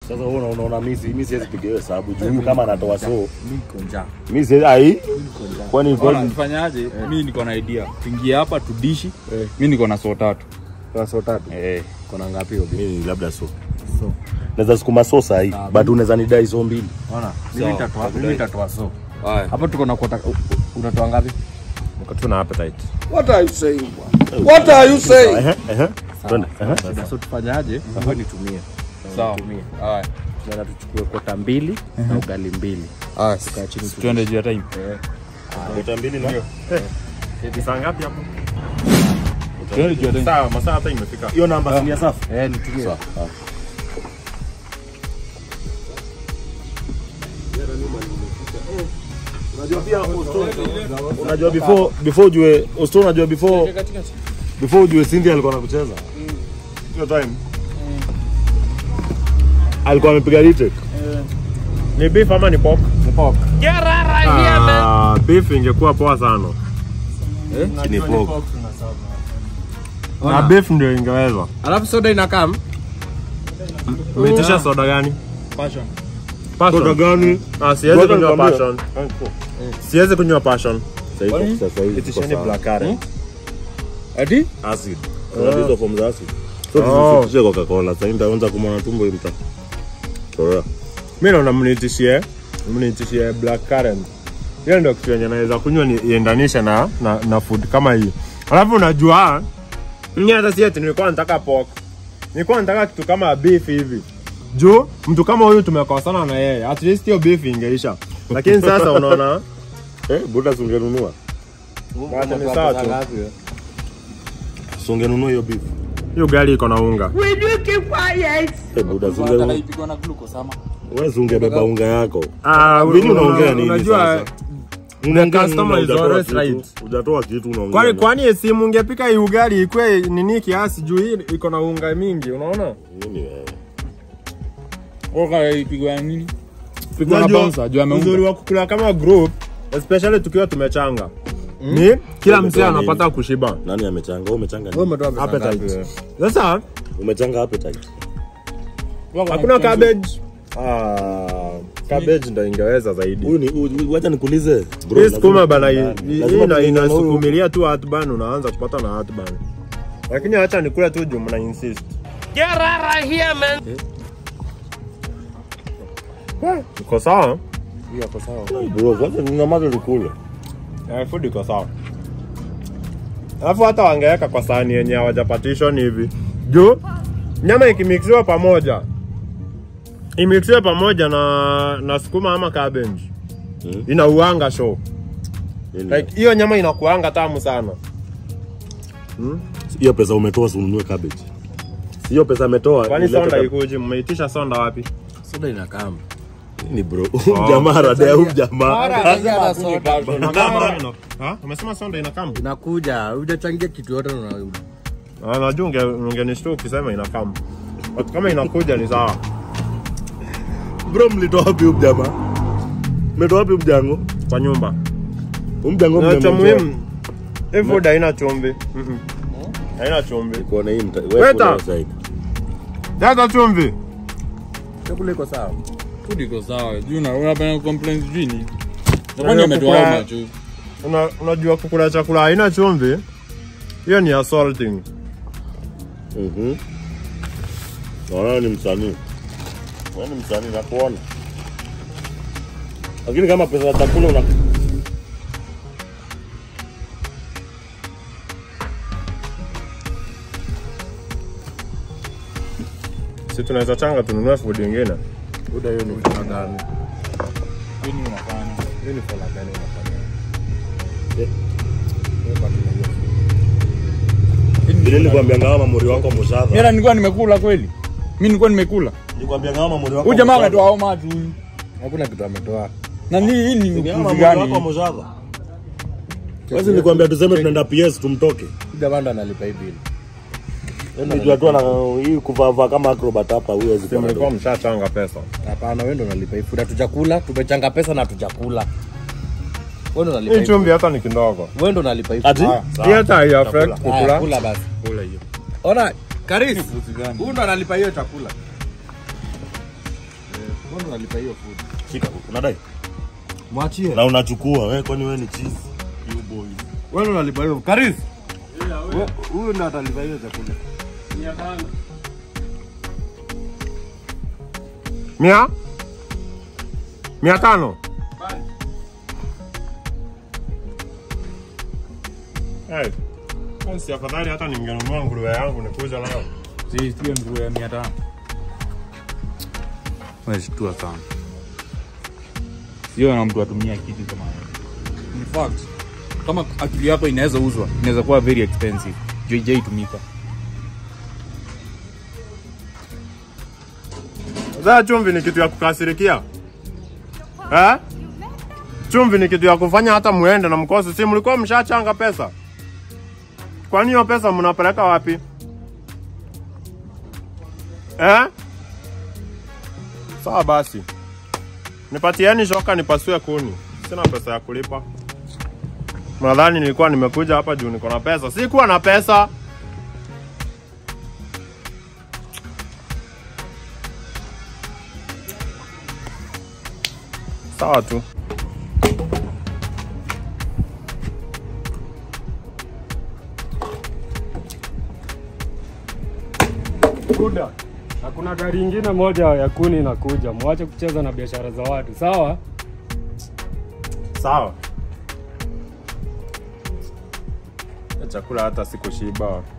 Sasa wewe unaona unaona mimi si- mimi siwezi piga hiyo hesabu juu huyu kama anatoa so. Niko njaa. Mimi siwezi ai. Kwani Ona, kwani tufanyaje? Mi niko na idea. Tuingie hapa tudishi. Mi niko na so tatu. Kwa so tatu. eh Kuna ngapi hiyo? mimi labda so. So. Naweza sukuma so saa hii. But unaweza nidai so mbili. Ona, mimi nitatoa mimi nitatoa so. Haya. Hapo tuko na kota unatoa ngapi? Niko tu na appetite. What are you saying? What are you saying? Ehe ehe. Twende. Ehe. Shida so tufanyaje? Wewe nitumie. Sawa. Nitumie. Haya. Tunaenda tuchukue kota mbili na ugali mbili. Haya. Tukae chini tu. Tuende juu ya time. Lita mbili na. Ni saa ngapi hapo? Tuende juu ya time. Sawa, masaa hata imefika. Hiyo namba si ni ya safu. Eh, nitumie. Unajua pia Osto, unajua before before ujue Osto, unajua before before ujue Cindy alikuwa anakucheza hiyo time alikuwa amepiga retake. Ni beef ama ni pork? Ni pork. Ah, beef ingekuwa poa sana. Ni pork. Na beef ndio ingeweza. Alafu soda inakam. Umeitisha soda gani? Passion. Soda Passion. gani? Ah, siwezi Ngoja kunywa nikwambie. passion. Siwezi kunywa passion. Sasa hivi sasa hivi Itisheni tuko sawa. black currant. Ati? acid. Kuna hizo form za acid. So Oh. tusitishe Coca-Cola. Sasa nitaanza kumona tumbo hii mta. Toa. Mimi naona mnitishie, mnitishie black currant. Hiyo ndio kitu yenye naweza kunywa ni iendanishe na, na, na food kama hii. Alafu unajua mimi hata si eti nilikuwa nataka pork. Nilikuwa nataka kitu kama beef hivi. Juu mtu kama huyu tumekosana na yeye. At least hiyo beef ingeisha. Lakini sasa unaona Eh, buda sungenunua. Wacha ni sawa tu. Sungenunua hiyo beef. hiyo gari iko na unga. Eh, buda Hata sungenunua. ipigwa na glucose ama? Wewe sungebeba unga yako. Ah, Vini unaongea nini Unajua sasa? Unaongea nini customer na is hujatoa always kitu? right. Hujatoa kitu unaongea. Kwani nini? kwani simu ungepika hii ugali ikwe nini kiasi juu hii iko na unga mingi, unaona? Nini wewe? Oka ipigwa ya nini? Pigwa na Unajua, bouncer juu Uzuri ameunga. wa kukula kama group, especially tukiwa tumechanga. Ni kila msee Umetoa anapata nini? kushiba. Nani amechanga? Wewe umechanga Wewe nini? umetoa pesa ngapi Appetite. wewe? Sasa Umechanga appetite. hakuna cabbage. Ah, cabbage ndio ingeweza zaidi. Huyu ni huyu- wacha nikuulize. Bro, Hii sukuma bana hii lazima- hii lazima ina- tulingane huyu- inasukumilia tu heartburn unaanza kupata na heartburn. Lakini acha nikule tu juu mna insist. Iko sawa? Hiyo hapo sawa. Bro, wacha ninyamaze nikule. Eh, food iko sawa. Alafu hata wangeweka kwa sahani yenye hawajapartition hivi. Juu nyama ikimixiwa pamoja imixiwe pamoja na na sukuma ama cabbage. Mm. Inauanga show. Nini? Like hiyo nyama inakuanga tamu sana. hiyo pesa umetoa si ununue cabbage. Si hiyo pesa ametoa. Kwani ilete sonda cabbage. ikuji? Mmeitisha sonda wapi? Soda inakam. Nini bro? Huyu jamaa radea huyu jamaa. Hata soda. Ha? Umesema sonda inakam? Inakuja, hujachangia kitu yote na Ah, najua unge ungenishtua ukisema inakam. But kama inakuja ni sawa. Bro, mlitoa wapi huyu jamaa? Mmetoa wapi huyu mjango? Kwa nyumba. Huyu mjango Na cha mmemtoa. muhimu hii food haina chumvi. Mhm. Haina chumvi. Kuona hii mta. Weta. Wewe kula side. Jaza chumvi. chakula iko sawa. Food iko sawa. Juu na unapenda complaints juu ni. Unajua Kwani ametoa kukula- how much? Una, unajua kukula chakula haina chumvi hiyo ni assaulting. Mhm. Naona ni msanii. Wewe ni msanii na kuona. Lakini kama pesa ya chakula una Si tunaweza changa tununue food nyingine. Uda hiyo ni kama gani? Nini unafanya? Hiyo ni fola gani unafanya? vile nilikwambia ngao mamuri wako Mimi mushadha. nilikuwa nimekula kweli. Mimi nilikuwa nimekula. Nilikwambia ngao mamuri wako. Huyu jamaa mushadha. ametoa how much huyu? Hakuna kitu ametoa. Na ni hii ni Ngao mkuzi mamuri wako gani? mushadha. Basi nilikwambia tuseme tunaenda PS tumtoke. Jamaa ndo analipa hii bill. Nijua tu ana hii kuvaa kama acrobat hapa huyo hawezi Si kuwa na mlikuwa dogo. mshachanga pesa. Hapana, wewe ndo unalipa hii food. Hatujakula, tumechanga pesa na hatujakula. Wewe ndo unalipa Hii hii. chumvi hata ni kidogo. Wewe ndo unalipa hii. Ati? Haya, Hii hata hai affect Haya, kukula. kula basi. Kula hiyo. Ona, Karis, Mkuzi gani? huyu ndo analipa hiyo chakula. Mbona unalipa hiyo food? Shika, unadai? Mwachie. Na unachukua wewe, kwani wewe ni cheese? You boy. Wewe unalipa hiyo. Karis. We- Huyu ndo atalipa hiyo chakula. Mia? Mia tano? Hey, si afadhali hata ningenunua nguruwe yangu nikuja nayo. Si sio nguruwe ya 500. Wewe shtua sana. Sio na mtu atumia kitu kama hiyo. In fact, kama akili yako inaweza uzwa, inaweza kuwa very expensive. JJ itumika. Sasa chumvi ni kitu ya kukasirikia. Eh? Chumvi ni kitu ya kufanya hata muende na mkose. Si mlikuwa mshachanga pesa? Kwani hiyo pesa mnapeleka wapi? Eh? Sawa basi. Nipatieni shoka nipasue kuni. Sina pesa ya kulipa. Nadhani nilikuwa nimekuja hapa juu niko na pesa. Sikuwa na pesa. Sawa tu. Buda, na kuna gari ingine moja ya kuni inakuja. Mwache kucheza na biashara za watu, sawa? Sawa. Ya Chakula hata sikushiba.